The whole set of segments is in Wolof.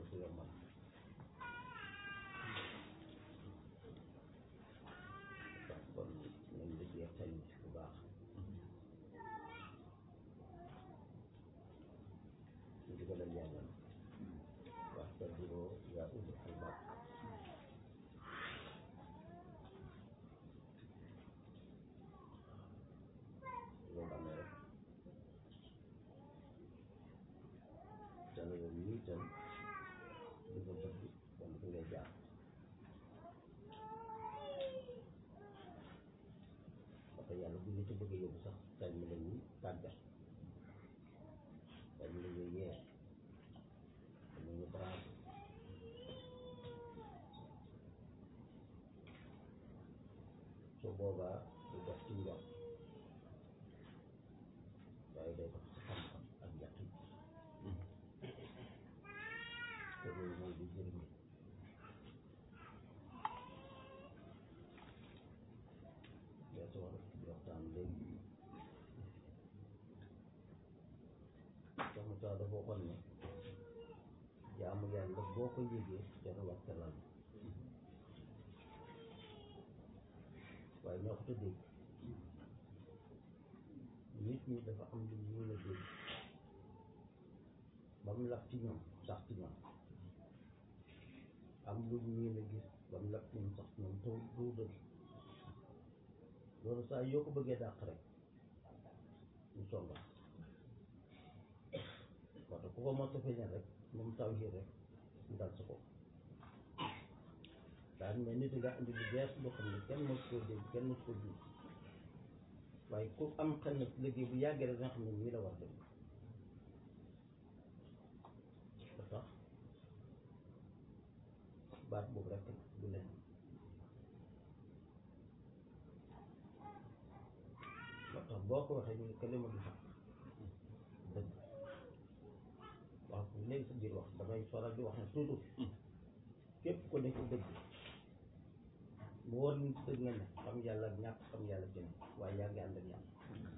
ko yombal ndax kon nañ liggéey xel bu baax ñu digalal yàlla wax ka duroo yaa ubbi albaab loolu amee rek dana yow nii itam di ko bëgg wala fi ngay jaar parce que yàlla bu ñu ci bëgg yóbbu sax dañ mu la ñuy tàggat dañ mu la ñuy yee dañ mu ñu branché su boobaa du def ci njort waaye day dox ci xam-xam ak yaqin te loolu mooy li jëriñ yaa si wax waxtaan léegi sama saa dafa waxoon ne jaamu yàlla boo ko yëgee dana waxta lal waaye ñoo ko dégg nit ñi dafa am lu ñu mën a dégg ba mu laf ci ñoom sax ci ñoom am lu ñu mën a gis ba mu laf ci ñoom sax ci ñoom taw doo dëgg loolu saa yoo ko bëggee dàq rek ñu songa parce que ku ko mos a feeñal rek moom taw yi rek mu dal sa kaw daal mais nit nga indi lu bees loo xam ne kenn mos koo dégg kenn mos koo gis waaye ku am xel na liggéey bu yàggee rek nga xam ne nii la war dem ba tax baat boobu rek du leen ba tax boo ko waxee ñu ne kalima du xaq dëgg wax léegi sa biir wax damay faral di wax ne toujours képp ko nekk dëgg mu war ni dëgg nga ne xam yàlla ak ñàkk xam yàlla jëm waaye yaa ngi ànd ak yàlla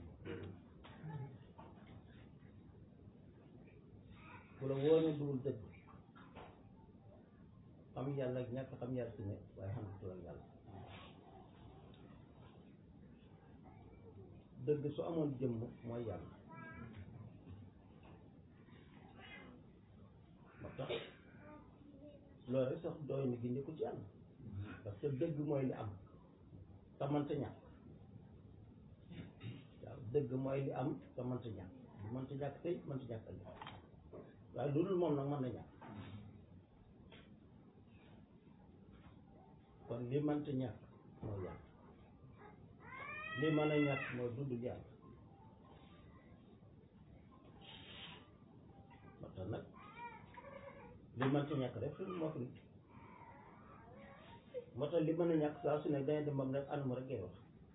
ku la wóor ne dugul dëgg xam yàlla ak ñàkk xam yàlla ci ne waaye xam nga ak yàlla dëgg su amoon jëmm mooy yàlla moo tax loolu rek sax doy na gindi ko ci yàlla parce que dëgg mooy li am te mënta ñàkk waaw dëgg mooy li am te mënta ñàkk mënta ñàkk tey mënta ñàkk ëllëg waaye lu dul moom nag mën na ñàkk kon li mënta ñàkk mooy yàlla li mën a ñàkk mooy dund yàlla moo tax nag li mënta ñàkk rek suñu moo fi moo tax li mën a ñàkk saa su ne dañuy dem bam rek anam rek ngay wax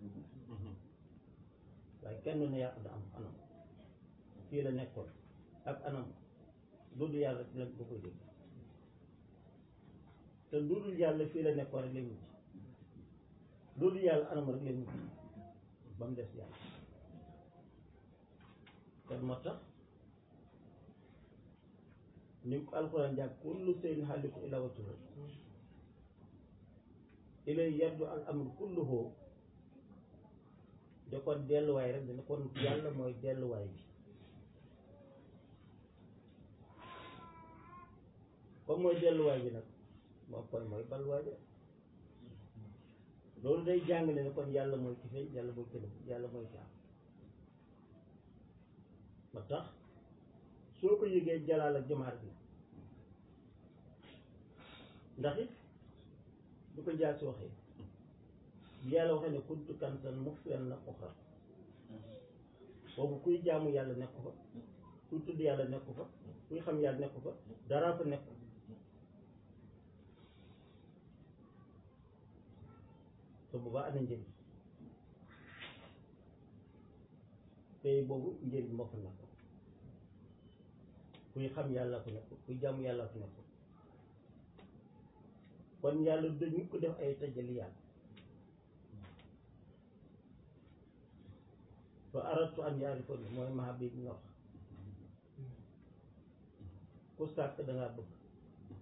waaye kenn ne yàq da am anam fii la nekkoon ak anam lu dul yàlla rek lañ ko koy dégg te lu dul yàlla fii la nekkoon rek lay mujj lu dul yàlla anam rek lay mujj ba mu des yàlla kon moo tax ni ko alxuraan jàng kullu shay'in haaliku illaa wajhahu ilay yardu al amru kulluhu de kon delluwaay rek dana kon yàlla mooy delluwaay bi comme mooy delluwaay bi nag moom kon mooy balluwaay bi loolu day jàngale ne kon yàlla mooy ki feeñ yàlla mooy kënam yàlla mooy ki am ba tax soo ko yëgee jalaal ak jamaar bi ndax it du ko jaar si waxee yàlla waxee ne kuntu kansan muxfiyan la uxra boobu kuy jaamu yàlla nekk fa kuy tudd yàlla nekk fa kuy xam yàlla nekk fa dara fa nekk te boobaa ana njëriñ tey boobu njëriñ moo fa nekk kuy xam yàlla fa nekk kuy jaamu yàlla fa nekk kon yàlla dañu ko def ay tajali yàlla fa aratu an yaarifa ni mooy maha bi ñu wax ku sàkk dangaa bëgg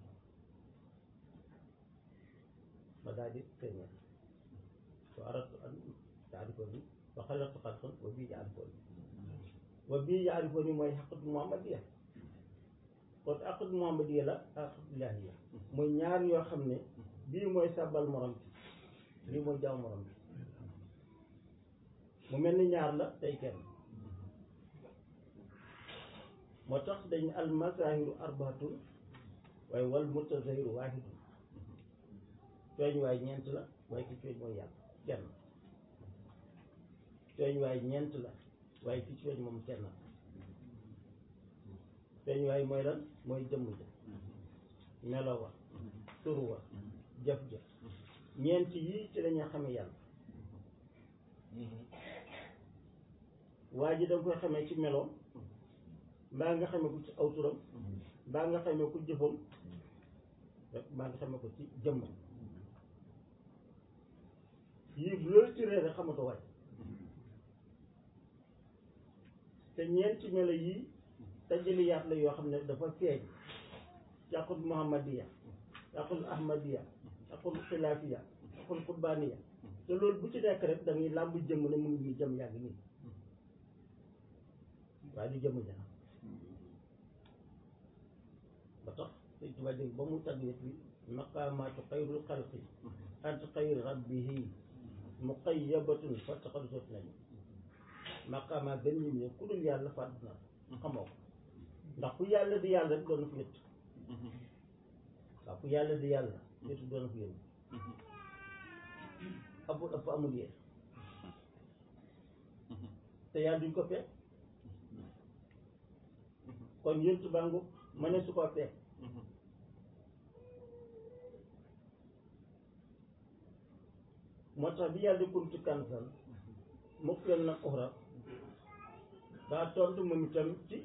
ma daal di feeñal wa aratu an taarifoni wa xalaqtu xalqan wa bii yaarifoni wa bii yaarifoni mooy xaqatu muhammadiya kon xaqatu muhammadiya la xaqatu ilaahiya mooy ñaar yoo xam ne bii mooy sàbbal morom bi bii mooy jaaw morom bi mu mel ni ñaar la tey kenn moo tax dañ al mazahiru arbaatun waaye wal mutazahiru waahidun cooñ waay ñeent la waaye ki cooñ mooy yàlla kenn cooñ waay ñeent la waaye ki cooñ moom kenn la cooñ waay mooy lan mooy jëmm ja melo wa tur wa jëf ja ñeent yii ci lañuy xame yàlla waa ji da nga koy xamee ci meloom mbaa nga xamee ko ci aw turam mbaa nga xamee ko jëfam rek mbaa nga xamee ko ci jëmmam yii bu loolu ci réer rek xamatoo waay te ñeenti melo yii tajaliyaat la yoo xam ne dafa feeñ yàqul muhammadiya yàqul ahmadiya yàqul xilaafiya yàqul qurbaaniya te loolu bu ci nekk rek da ngay làmb jëmm ne mu ngi nii jëm yàgg nii waaye du jëmm ja ba tax sëñ Tuubaa dégg ba mu tagg nit bi maqaamaatu xayrul xalqi ant xayri rabbihi muqayyabatun fattaxalu soot nañu maqaamaat benn ñi ne ku dul yàlla fàdd na xamoo ko ndax ku yàlla di yàlla rek doon na fi yëtt waaw ku yàlla di yàlla yëttu doon na fi yëtt amul ëpp amul yee te yàlla duñ ko fekk kon yëntu bàngu ma ne su ko fekk moo tax bi yàlla di kuntu kansan mukk leen nag uxra daa tontu moom itam ci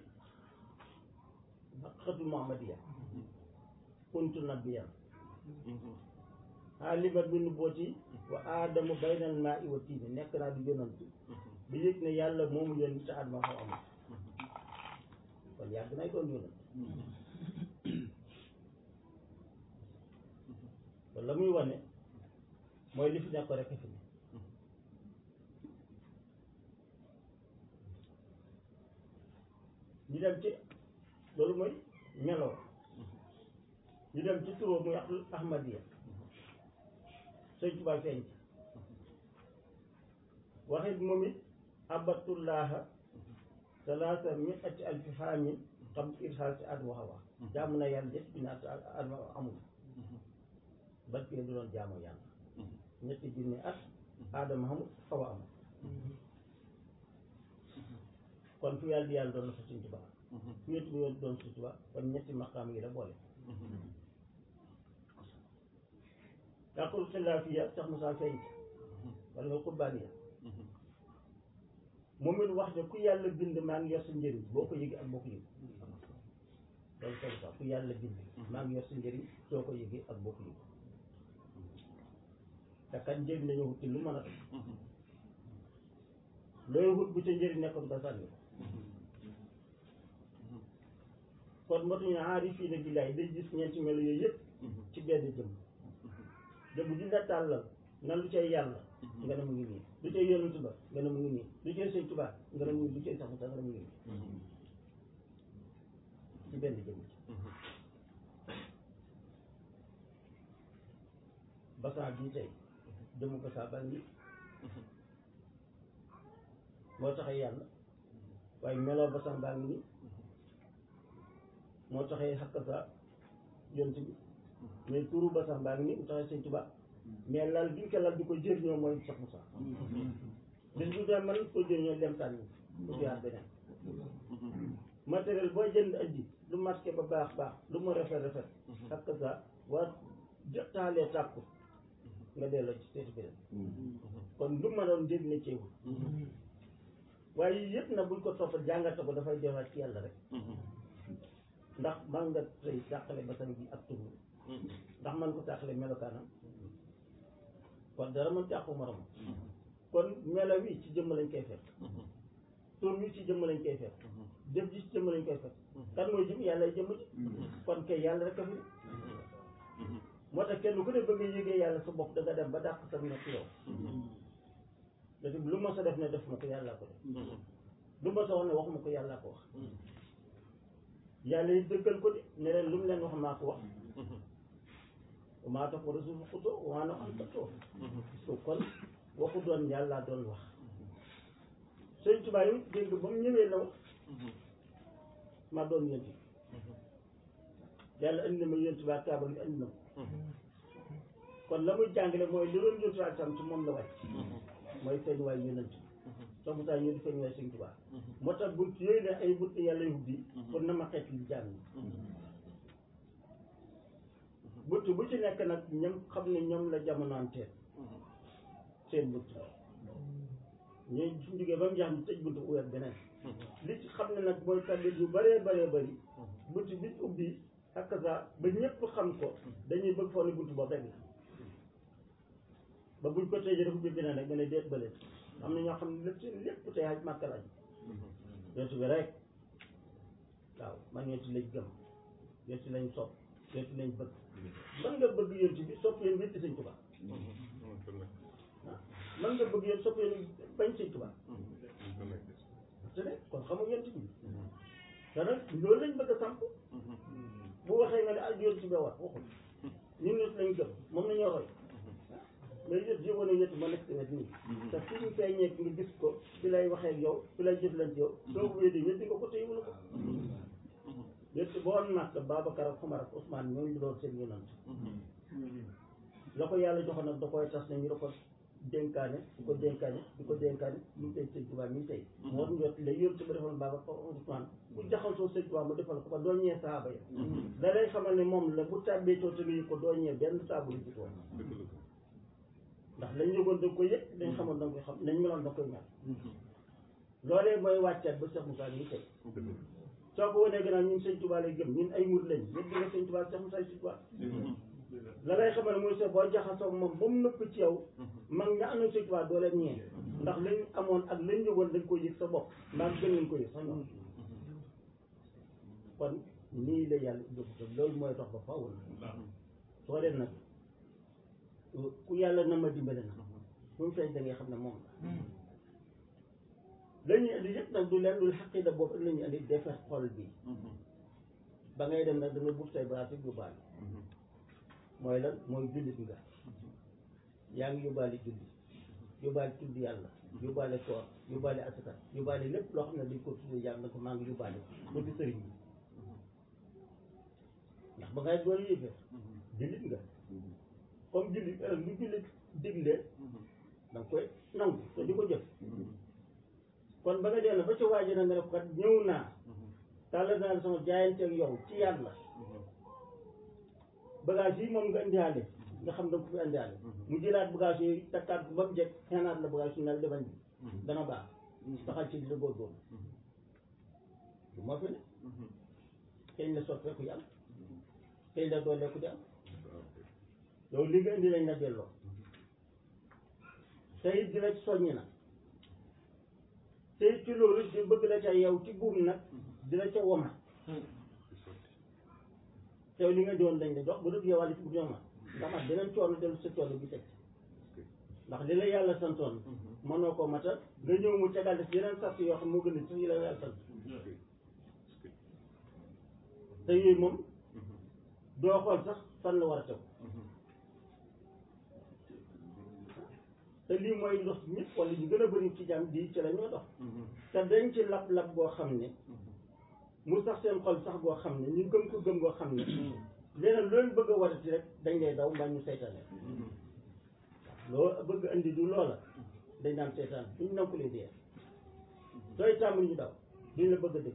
xatu muhammadiya kuntu nabiyan xaalimat bi nu booti wa aadamu baynal maa i wa tiini nekk naa di yonant bi yëg ne yàlla moomu yoon te adama xaw amul kon yàgg nay doon yonant kon la muy wane mooy li fi nekk rek fi ne ñu dem ci loolu mooy meloo ñu dem ci turoo muy ahmadiya sëñ Tuubaa feeñ ci waxit moom it abatullaha salaasa miati alfi xaamin xam irxaal si adama xawa jaamu na yàlla ñetti bi naat adama amul bat kii du doon jaamu yàlla ñetti junni at adama xamul xawa amul kon fu yàlla di yàlla doon na fa sëñ Tuubaa fu yëtu bi doon sëñ Tuubaa kon ñetti maqaam yi la boole yàqul xilaafiya sax Musaa feeñ wala nga qurbaaniya moom it wax ne ku yàlla bind maa ngi yor sa njëriñ boo ko yëgee ak boo ko yëgee loolu sax sax ku yàlla bind maa ngi yor sa njëriñ soo ko yëgee ak boo ko yëgee te kat njëriñ lañu wut ci lu mën a def looy wut bu ca njëriñ nekkoon nga sànni kon motuñu aarifiina billaahi day gis ñeenti melo yooyu yëpp ci benn jëm jëm ji la tàllal na lu cay yàlla nga ne mu ngi nii lu cay yonent ba nga ne mu ngi nii lu cay sëñ Tuubaa nga ne mu ngi lu cay sax nga ne mu ngi nii ci benn jëm ci basan bii tey jëmu basan baa ngi moo taxee yàlla waaye meloo basan baa ngi nii moo taxee xakk sa yonent bi mais turu basan baa ngi nii mu taxee sëñ Tuubaa mais lal bi ñu ko lal di ko jëriñoo mooy Cheikh Moussa bis bu dee man ko jëriñoo dem sànni ko jiyaat beneen matériel boo jënd andi lu marqué ba baax baax lu mu rafet rafet ak ça war taalee tàkku nga delloo ci seeti beneen kon lu ma doon njëriñ ne ceewul waaye yii yëpp nag buñ ko toppal jàngate ko dafay delluwaat ci yàlla rek ndax man nga tey tàqale basan bi ak turu ndax man ko tàqale melokaanam kon dara mën tàqu morom kon melo wi ci jëmm lañ koy fekk tur wi ci jëmm lañ koy fekk jëf ji ci jëmm lañ koy fekk kan mooy jëm yàlla jëmm ji kon kay yàlla rek a fi moo tax kenn ku ne bëgg a yëgee yàlla sa bopp da nga dem ba dàq sa nekk yow da lu ma sa def ne def ma ko yàllaa ko def lu ma sa wax ne waxuma ko yàllaa ko wax yàlla yi dëggal ko de ne leen lu mu leen wax maa ko wax maa tax ko rasul xutoo waa na am tattoo so kon waxu doon yàlla doon wax sëñ Tuubaa yi dégg ba mu ñëwee la wax maa doon yént yàlla indi na ma yént baa kaaba gi indi na ko kon la muy jàngale mooy li doon yéntu ak tam ci moom la wàcc mooy feeñ waay yonent soo mu saa ñëw di feeñ waay sëñ Tuubaa moo tax bunt yooyu ne ay bunt yàlla yu ubbi kon na ma xeet li jàng bunt bu ci nekk nag ñoom xam ne ñoom la jamonoanteel seen bunt la ñooy suñ jógee ba mu jeex ñu tëj bunt uwet beneen li ci xam ne nag mooy tabit yu bëree bëree bëri bunt bi ubbi ak sa ba ñëpp xam ko dañuy bëgg foog ne bunt boobu rek la ba buñ ko tëjee dafa ubbi beneen rek nga ne déet bële am na ñoo xam ne lépp seen lépp tey aj màkka lañ yontu bi rek waaw man yontu lañ gëm yontu lañ sopp yontu lañ bëgg man nga bëgg yontu bi sopp yéen wétti sëñ Tuubaa man nga bëgg yéen sopp yéen bañ sëñ Tuubaa te ne kon xam nga yontu bi te nag loolu lañ bëgg a samp bu waxee nga ne ah yontu bi wax waxul ñun ñut lañ gëm moom la ñoo roy mais yëpp yëgoon na yëpp ma nekk si wet nii te fi ñu feeñee nga gis ko fi lay waxee ak yow fi lay jëflante yow soo ko wéddi wéddi nga ko te yëgul ko yëpp boo am nag Babacar ak Omar ak Ousmane ñooñu doon seen yonant la ko yàlla joxoon nag da koy tas ne ñu da ko dénkaane di ko dénkaane di ko dénkaane ñu tey sëñ Tuubaa mi tey moo njot la yón si ba defoon Babacar Ousmane bu jaxasoo sëñ Tuubaa mu defal ko ba doo ñee saaba ya da lay xamal ne moom la bu tàbbee coo te ko doo ñee benn saabu lu ci toon ndax lañ yëgoon da nga koy yëg dañ xamoon da nga koy xam nañ meloon da nga koy mel loolee mooy wàccaat ba Cheikh Moussa nii tey soo ko wanee gannaaw ñun sëñ Tuubaa lay gëm ñun ay mur lañ yëpp di nga sëñ Tuubaa Cheikh Moussa sëñ Tuubaa la lay xamal ne mooy se boo jaxasoo moom ba mu nëpp ci yow mag ña am na sëñ Tuubaa doo leen ñee ndax lañ amoon ak lañ yëgoon dañ koy yëg sa bopp mbaa gën nañ ko yëg sax ñoom kon nii la yàlla jógte loolu mooy dox ba faaw la soo dem nag ku yàlla na ma dimbale na fu mu feeñ da ngay xam ne moom la la ñuy indi yëpp nag du leen dul xaqida boobu ak la ñuy indi defar xol bi ba ngay dem nag da nga buub say bagaas yi yóbbaale mooy lan mooy jullit nga yaa ngi yóbbaale julli yóbbaale tudd yàlla yóbbaale koor yóbbaale asaka yóbbaale lépp loo xam ne dañ ko tudd yàlla na ko maa ngi yóbbaale ba di sëriñ bi ndax ba ngay doon yéefee jullit nga comme jullit lu jullit digle da nga koy nangu te di ko jëf kon ba nga dee na ba ca waaji na nga def kat ñëw naa tàllal naa sama jaayanteeg yow ci yàlla bagage yi moom nga indiwaale nga xam da nga ko fi indiwaale mu jëlaat bagage yooyu takkaat ko ba mu jekk xenaat la bagage yu nel defañ bi dana baax taxal ci di la góorgóorlu du moo fi ne kañ la soppeeku yàlla kañ la dooleeku di am yow li nga indi lañ la delloo tey di la soññi nag tey ci loolu di bëgg la ca yow ci buum nag di la ca woma teew li nga doon lañ la jox bu dëgg yow wàllu ci bu ñooma nga mat beneen coono dellu sa coono bi teg ndax li la yàlla santoon mënoo ko matal nga ñëw mu tegal def yeneen sart yoo xam moo gën a sax yi la yàlla sant te yooyu moom doo xool sax fan la war a tew te lii mooy ndox ñëpp wala ñu gën a bëri ci jàmm di ci la ñoo dox te dañ ci lab-lab boo xam ne mu sax seen xol sax boo xam ne ñu gëm ko gëm goo xam ne leneen loolu bëgg a watati rek dañ lay daw mbaa ñu seytaane loo bëgg andi du loola dañ naan seytaan duñ nanku lee dee sooy tàmbali ñu daw duñ la bëgg a dëgg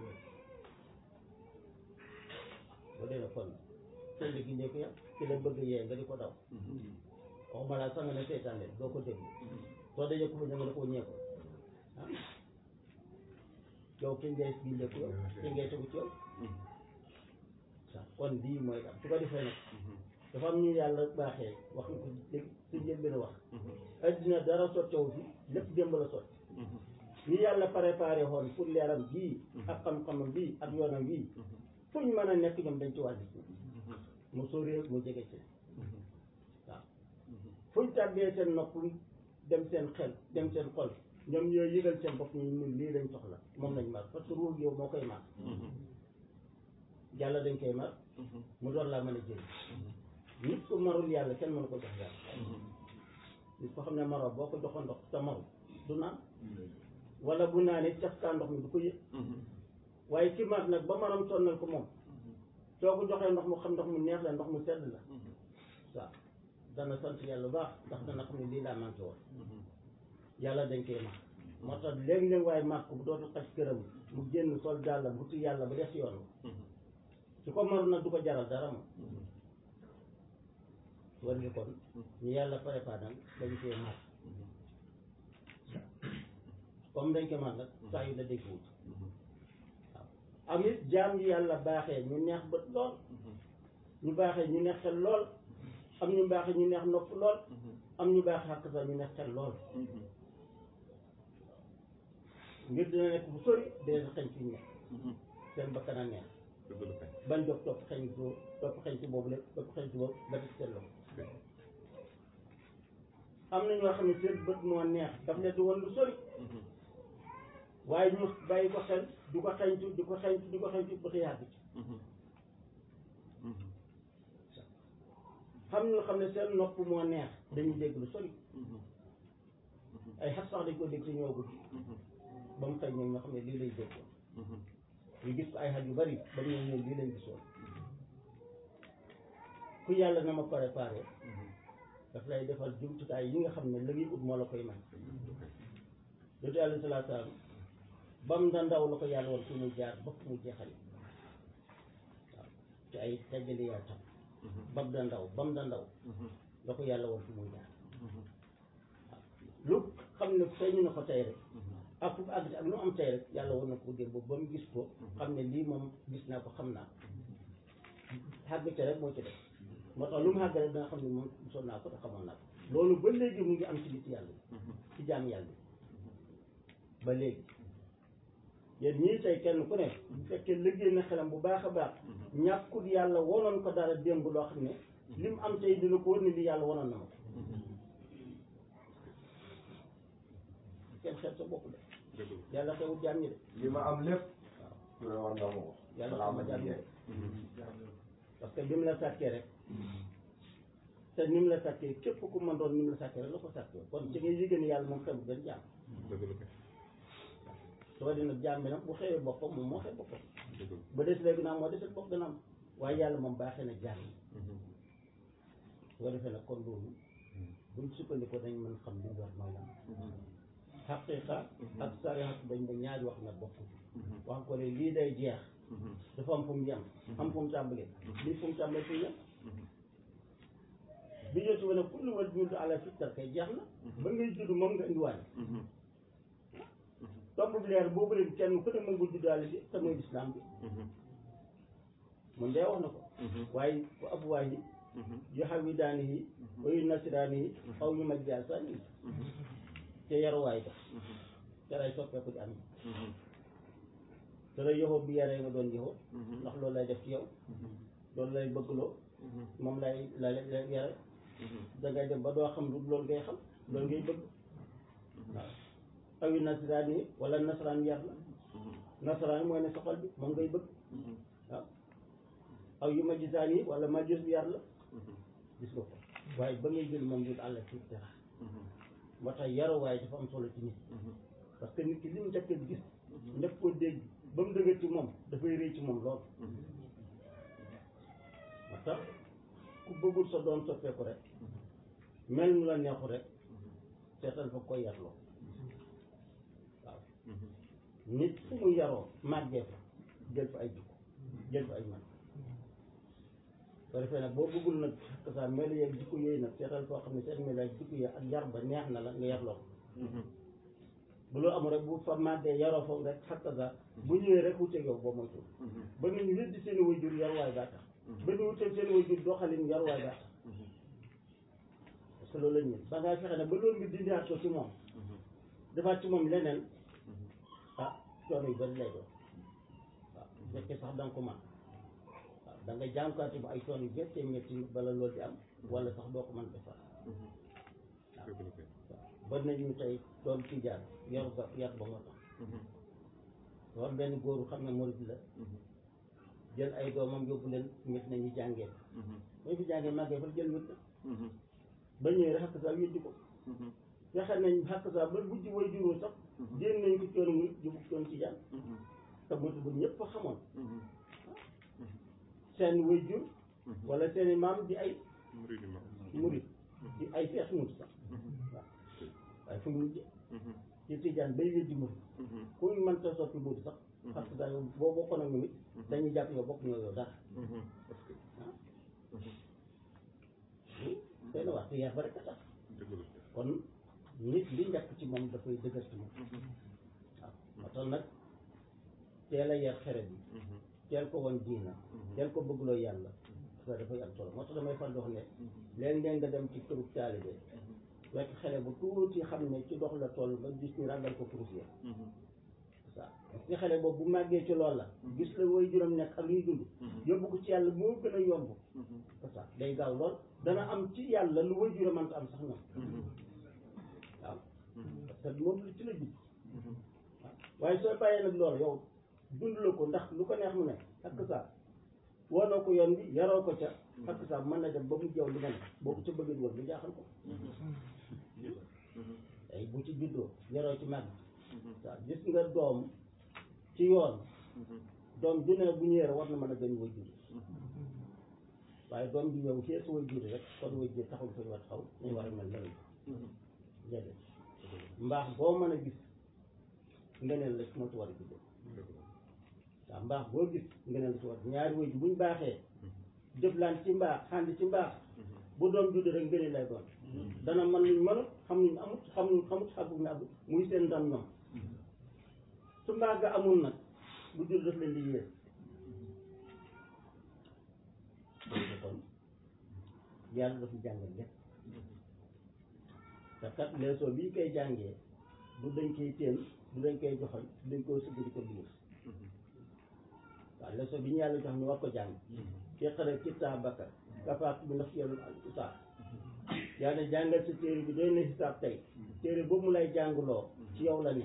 boo dee na kon seen gi njëkk ya ki la bëgg yee nga di ko daw waxuma laa sax nga ne seytaan leen doo ko déglu soo dajee ko fa nga ne koo ñee ko ah yow ki ngay gi njëkk yow ki ngay tegu ci yow waaw kon lii mooy am su ko defee nag dafa am ñu yàlla baaxee wax nga ko léegi si njël benn wax addina dara sottewu fi lépp démb la sotti ni yàlla préparé woon pour leeram bii ak xam-xamam bii ak yoonam bii fu ñu mën a nekk ñoom dañ ci wàlli mu sóoree mu jege ci fuñ tàbbee seen nopp dem seen xel dem seen xol ñoom ñooy yëgal seen bopp ñu ñun lii lañ soxla moom lañ mar parce que ruux yow moo koy mar yàlla dañ koy mar mu doon laa mën a jël nit ku marul yàlla kenn mënu ko jox yàlla nit ko xam ne maroo boo ko joxoon ndox te maru du naan wala bu naanee cafkaa ndox mi du ko yëg waaye ki mar nag ba maram sonnal ko moom soo ko joxee ndox mu xam ndox mu neex la ndox mu sedd la waaw dana sant yàlla bu baax ndax dana xam ne lii laa manqué woon yàlla dañ koy mar moo tax léeg-léeg waaye màkk bu dootu xaj këram mu génn sol dàllam wuti yàlla ba des yoon su ko maru nag du ko jaral dara moom war ni kon ñu yàlla préparé nag dañ koy mar comme dañ koy mar nag saa yu la dégg wut waaw amit jaam yi yàlla baaxee ñu neex bët lool ñu baaxee ñu neex xel lool am ñu baaxee ñu neex nopp lool am ñu baaxee xàq sax ñu neex xel lool ngir dina nekk bu sori dee sa xeñ ci ñu nekk seen bakkan a neex ban jóg topp xeñ ci topp xeñ ci boobu lépp topp xeñ ci boobu ba des seen loxo am na ñoo xam ne seen bët moo neex daf leen di woon lu sori waaye ñu bàyyi ko xel du ko xeñtu di ko xeñtu di ko xeñtu ba yàgg ci xam ñoo xam ne seen nopp moo neex dañuy dégg lu sori ay xat sax dañ ko dégg te ñëwagul ba mu xëy ñoom ñoo xam ne lii lay dégg ñu gis ko ay xat yu bari ba ñëw ñëw lii lañ gisoon ku yàlla na ma préparé daf lay defal jumtukaay yi nga xam ne la ngay ut moo la koy may dootu yàlla salaa salaam bam da ndaw la ko yàlla woon fi muy jaar ba fu mu jeexale waaw ci ay tajjali yaa tam bam da ndaw bam da ndaw la ko yàlla woon fi muy jaar waaw lu xam ne feeñu na ko tey rek ak fu àgg ak lu am tey rek yàlla woon na ko démb ba mu gis ko xam ne lii moom gis naa ko xam naa ko xàgg ca rek moo ci def moo tax lu mu xàgg rek da nga xam ne moom gisoon naa ko te xamoon naa ko loolu ba léegi mu ngi am ci nit yàlla ci jaam yàlla ba léegi yéen ñii tey kenn ku ne bu fekkee liggéey na xelam bu baax a baax ñàkkut yàlla wonoon ko dara démb loo xam ne li mu am tey dina ko wër ni li yàlla wonoon na ma ko kenn xeet sa bopp de yàlla xewut jaam ñi de li ma am lépp su ne war nga ma ko yàlla balaa ma xewut jaam ñi de jeex parce que bi mu la sàkkee rek te ni mu la sàkkee képp ku mën doon ni mu la sàkkee rek la ko sàkkee kon ci ngay yëgée ni yàlla moom xewut benn jaam soo dina jaam bi nag bu xewee boppam moom moo xew boppam ba des léegi naa moo deset bopp gën a am waaye yàlla moom baaxee na jaam yi su ko defee nag kon loolu buñ sukkandikoo dañ mën xam li ñu war mooy lan xaqiqa ak sariat dañ ba ñaari wax na bokk wax ko ne lii day jeex dafa am fu mu yem am fu mu tàmbalee lii fu mu tàmbalee fu mu yem bi ñëw si wane kullu wal juudu ala fittar kay jeex na ba ngay judd moom nga indiwaale tomb bi leer boobu leen kenn ku ne mën nga juddaale bi te mooy lislaam bi moom day wax na ko waaye fu abuwaay yi yu xawi daani yi wa yu nasiraani yi aw yu maj jaar saani yi te yaruwaay ba yaray soppeeku di am te la yoxoo bi yaree nga doon yoxoo ndax loolu lay def ci yow loolu lay bëggloo moom lay la la yare dangay dem ba doo xam lu loolu ngay xam loolu ngay bëgg waaw aw yu nasaraan yi wala nasaraan yar la nasaraan yi mooy ne sa xol bi moom ngay bëgg waaw aw yu majisaan yi wala majus bi yar la gis nga ko waaye ba ngay jël moom jul àlla ci dara moo tax yaruwaay dafa am solo ci nit parce que nit ki li mu njëkk a gis njëkk ko dégg ba mu dëgër ci moom dafay rëy ci moom lool moo tax ku bëggul sa doom soppeeku rek mel nu la neexu rek seetal fa koy yarloo waaw nit fu mu yaroo màggee fa jël fa ay jikko jël fa ay man soo defee nag boo bëggul nag xakk saa melu yeeg jikko yooyu nag seetal foo xam ne seen melu yeeg jikko yooyu ak yar ba neex na la nga yarloo ko bu loolu amul rek bu fa màggee yaroo foofu rek xakk saa bu ñëwee rek wuteeg yow boo moytuwul ba ñu weddi seen i waajur yarwaay baa tax ba ñu wuteeg seen i waajur doxalin yarwaay baa tax parce que loolu la ñu ba ngaa fexe ne ba loolu nga dindiwaat ko ci moom defaat ci moom leneen ah coono yu bëri lay doon waaw bu fekkee sax da nga ko mën waaw da nga jànkuwaate ba ay coono yu méttee métti bala loolu di am wala sax doo ko mën defar dëgg la kay. waaw ba nañu tey doon tijaan yor ba yar ba moo tax war benn góoru xam ne murid la jël ay doomam yóbbu leen mit nañu jàngee ba ñu fi jàngee màggee fa jël wét ba ñëwee rek xakk saa weddi ko fexe nañ xakk saa ba bujj way juróo sax génn nañ ko coon muy jubug coon tijaan te murid bu ñëpp xamoon seen way jur wala seen i maam di ay murid yi ma. murid di ay feex murid sax waaw waaye fu ñu mujjee ci tijaan bay weddi murid ku ñu mënta soppi murid sax parce que yow boo bokkoon ak ñoom it dañuy jàpp yow bokk ñoo yow dara parce que doy na wax te yar ba rek a tax dëgg la kay. kon nit li njëkk ci moom dafay dëgër ci moom waaw moo tax nag teel a yar xere bi teel ko woon diina teel ko bëggloo yàlla parce que dafay am solo moo tax damay fan dox ne léeg-léeg nga dem ci këru taalibe fekk xale bu tuuti xam ne ci dox la toll ba gis ñu ràggal ko kurus ya waaw parce que xale boobu bu màggee ci loolu la gis la woy juróom nekk ak lu ñuy dund yóbbu ko ci yàlla moo gën a yomb c'est ça day gaaw lool dana am ci yàlla lu woy juróom mënta am sax ñoom waaw parce que moom ci la jub waaw waaye soo bàyyee nag loolu yow dund la ko ndax lu ko neex mu ne ak ça woonoo ko yoon bi yaroo ko ca ak ça mën na dem ba mu jaw li nga ne boo ko ca bëggee woon lu jaaxal ko ay bu ci juddoo yaroo ci màgg waaw gis nga doom ci yoon doom ju ne bu ñëwee war na mën a gën way jur waaye doom bi yow xeesu way jur rek kon way jur taxul fa ñu war taxaw ñu war a mel ne déedéet mbaax boo mën a gis ngeneen la moo ci war a juddoo waaw mbaax boo gis ngeneen la ci war ñaari way jur buñ baaxee jëflaan ci mbaax xandi ci mbaax bu doom judd rek ngëneel lay doon dana mën luñ mënut xam luñ amut xam luñ xamut xamut na amut muy seen ndam ñoom su mbaax ga amul nag bu judd daf leen di yées kon yàlla dafa jàngal lépp te kat leçon bi ñu koy jàngee du dañ koy téen du dañ koy joxoñ du dañ koy sëgg di ko liir waaw leçon bi ñu yàlla jox ñu war ko jàng iqra kitaabaka kafaaka bi nafsika al-hisaab yàlla jàngal sa téere bi doy na hisaab tey téere boobu mu lay jàngloo ci yow la ne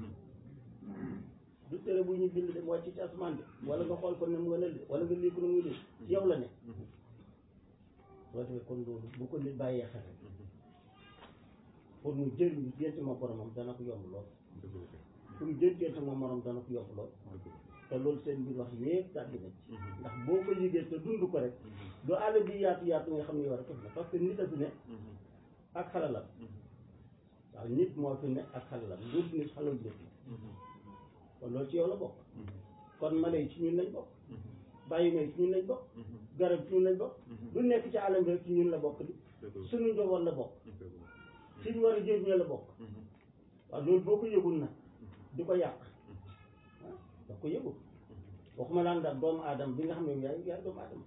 du téere bu ñu bind dem wàcc ci asamaan bi wala nga xool ko ne mu nga nël wala nga lii ko ne muy lii ci yow la ne soo defee kon loolu bu ko nit bàyyee xel pour mu jëriñu gént ma boromam dana ko yomb lool dëgg la kay. pour mu jël gént ma morom dana ko yomb lool dëgg la. te loolu seen mbir wax yépp tàbbi na ci ndax boo ko yëgee te dund ko rek du àll bi yaatu yaatu nga xam ne yow rek na parce que nit a fi ne ak xalalam waaw nit moo fi ne ak xalalam lu nit xalal nit kon loolu ci yow la bokk kon mala yi ci ñun lañ bokk bàyyi may ci ñun lañ bokk garab ci ñun lañ bokk lu nekk ci àllam bi rek ci ñun la bokk di dëgg la. suñu njaboot la bokk dëgg la. ci ñu war a jëriñoo la bokk waaw loolu boo ko yëgul nag di ko yàq ah da ko yëgul waxuma laan daal doomu aadama bi nga xam ne yaay yaay doomu aadama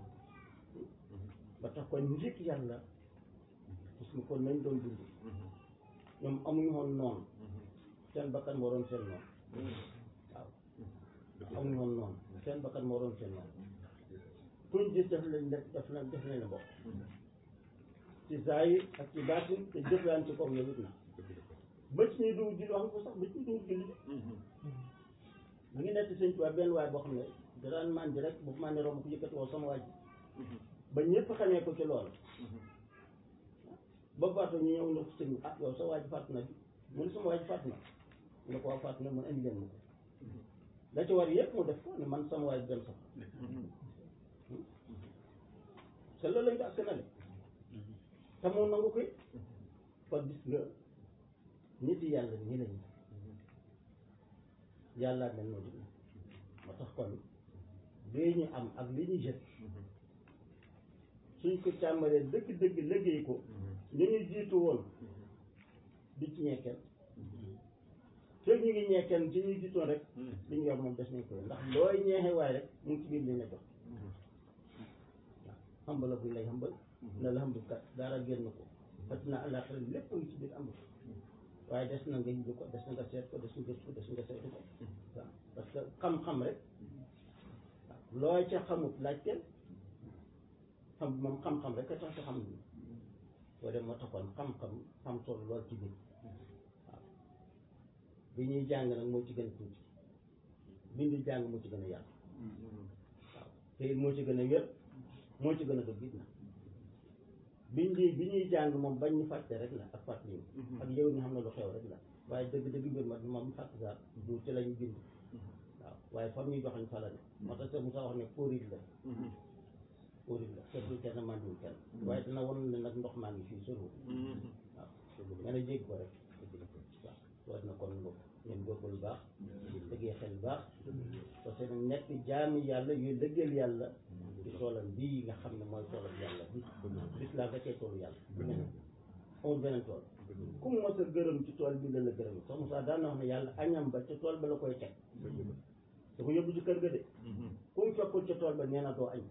ba tax kon njëkk yàlla parce que kon nañ doon dund ñoom amuñu woon noonu seen bakkan moo doon seen noonu waaw amuñu woon noonu seen bakkan moo doon seen noonu kuñ gis def lañ def def lañ def lañ la bokk ci zaahir ak ci baatin te jëflaan ci kaw yow it na dëgg la kay. ba ci ñuy dugg julli wax nga ko sax ba ci ñuy dugg julli de mu ngi nekk sëñ Tuubaa benn waay boo xam ne da daan màndi rek bu màndi romb ko yëkkati woo sama waaj ba ñëpp xamee ko ci loolu ba faatu ñu ñëw ne ko sëñ bi ah yow sa waaj faatu na bi mu ne sama waaj faatu na mu ne ko waa faatu na mun indi leen ma ko la ci war yëpp mu def ko ne man sama waaj dem sax te loolu lañ ko askanale te moom nangu koy kon gis nga nit yàlla ñi lañ yàlla mel noonu moo tax kon lii ñu am ak li ñu jët suñ ko càmbaree dëgg-dëgg liggéey ko ñu ñu jiitu woon di ci ñekkeel te ñu ngi ñekkeel ci ñuy jiitoon rek li ñu yor moom des nañ ko ndax looy ñeexe waay rek mu ngi ci biir li nga jox waaw xambal la buñ lay xambal na la xambal kat dara génn ko fat na àllaaxira lépp ngi ci biir ambul waaye des na nga yëg ko des na nga seet ko des na gëstu ko des na nga saytu ko waaw parce que xam-xam rek waaw looy ca xamut laaj kenn xam moom xam-xam rek a tax sa xam boo dem moo taxoon xam-xam xam solo lool ci biir waaw bi ñuy jàng nag moo ci gën a tuuti bindu jàng moo ci gën a yaatu waaw te it moo ci gën a wér moo ci gën a dëgg it na bindi bi ñuy jàng moom bañ ñu fàtte rek la ak fàttali ak yow ñu xam ne lu xew rek la waaye dëgg dëgg mbir ma moom fàtte sax du ci lañu bind waaw waaye fam ñuy joxañ fa la ne moo tax Seydou Moussa wax ne póorit la póorit la kenn du kenn mandiwul kenn waaye dina won ne nag ndox maa ngi fii soriwul waaw nga ne jégg ko rek waaw war na kon lu ngeen góorgóorlu baax dëggee xel baax parce que nag nekk jaami yàlla yuy dëggal yàlla ci toolam bii nga xam ne mooy toolam yàlla bi lislaam da cee toolu yàlla beneen amul beneen tool ku mu mos a gërëm ci tool bi la la gërëm sax Moussa daan na wax ne yàlla añam ba ca tool ba la koy teg da ko yóbbu ci kër ga de ku mu fekkul ca tool ba nee na doo añ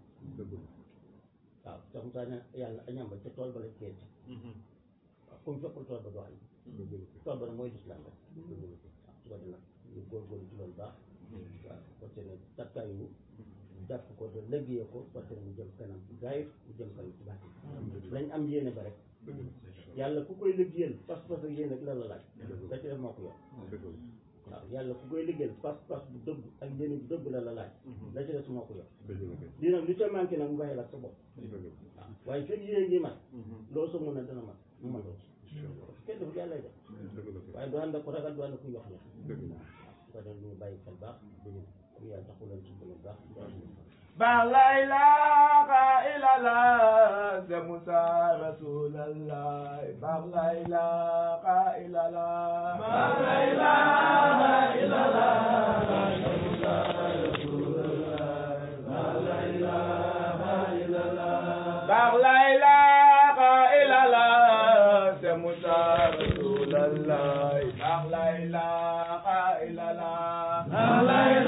waaw sax Moussa ne yàlla añam ba ca tool ba la koy teg waaw ku mu fekkul tool ba doo añ tool ba nag mooy lislaam rek waaw su ko defee nag ñu góorgóorlu ci loolu baax waaw parce que takkaayu jàpp ko de liggéey ko parce que mu jëm kanam ci gaayit mu jëm kanam ci baax lañ am yéene ba rek yàlla ku koy liggéeyal pas-pas ak yéene ak la la laaj da ci def moo ko yor waaw yàlla ku koy liggéeyal pas-pas bu dëgg ak yéene bu dëgg la la laaj la ci des moo ko yor lii nag lu ca manqué nag mu bàyyi la ak sa bopp waaw waaye fekk yéene ngi mat loo sa mun a dana mat mu matoo ci kenn dafa yàlla lay def waaye du ànd ak ko ragal du ànd ak ku yox ne waaw su ko def ñu bàyyi xel baax comme yàlla taxu leen ci bu baax Ba la ilaha illallah de Musa Rasulallah Ba la ilaha illallah Ba la ilaha illallah de Musa Rasulallah Ba la ilaha illallah Ba la ilaha illallah de Musa Rasulallah Ba la ilaha illallah Ba la